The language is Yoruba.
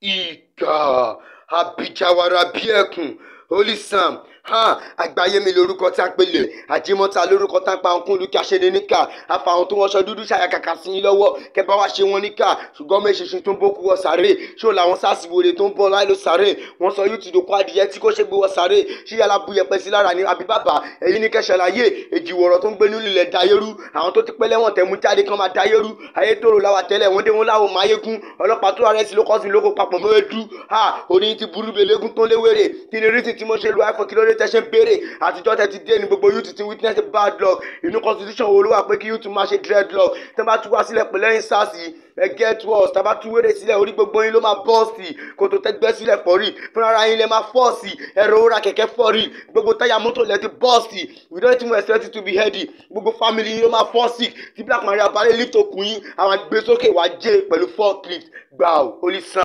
ìgà àbíjàwara bíi ẹkùn holy sam ha àgbáyé mi lórúkọ tá a pèlè àjímọ́ta lórúkọ tá a pa òkun lùkì àṣẹlẹ̀ níkà àfàwọn tó wọṣọ dúdú ṣàyàkàkà sí yín lọ́wọ́ kẹbà wá ṣe wọn níkà ṣùgbọ́n méṣinṣin tó ń bókú wọ sàré ṣó làwọn sars wòlé tó ń bọ̀ láì ló sàré wọn sọ yóò ti dòkó adìyẹ tí kò ṣe gbé wọ sàré ṣí yàrá bu yẹpẹ sí lára ní àbí bàbá èyí ní kẹsàlàyé èjìwọ̀rọ̀ tó ń gbé nílùú ilẹ̀ dayérú àwọn tó ti pẹ́ lẹ́wọ̀n tẹ̀mú jáde kan máa dayérú ayé tòrò láwa tẹ́lẹ̀ wọ́n dé wọn láwọn máyégún ọlọ́pàá tó rẹ̀ sí lókọ́sí lóko papọ̀ mọ́ edu ha orí ti burú belégún tó léwèrè kí ni rísì tí mo ṣe lu iphone kí ló dé tẹ́ṣẹ́ béèrè àtijọ́ tẹ́ ti dé ní gbogbo youth ti witness bad luck inú constitution wo ló wà pé kí youth máa ṣe dreadlock tẹ́ bá tú wá sílẹ̀ pẹ̀lú ẹ̀yìn sars yìí ẹ get worse tá a bá tú wéré sílẹ̀ orí gbogbo yín ló máa bọ́ọ̀sì kòtò tẹ́gbẹ́ sílẹ̀ pọ̀ rí fúnra ara yín lẹ máa fọ́ọ̀sì ẹ̀rọ ra kẹ̀kẹ́ fọ́ rí gbogbo táyà mọ́tò lẹ ti bọ́ọ̀sì we don't even expect it to be heady gbogbo family yín ló máa fọ́ọ̀sì tí black maria balẹ̀ lift okùn yín àwọn àgbésókè wá jẹ́ pẹ̀lú forklift gbà ó holy sun.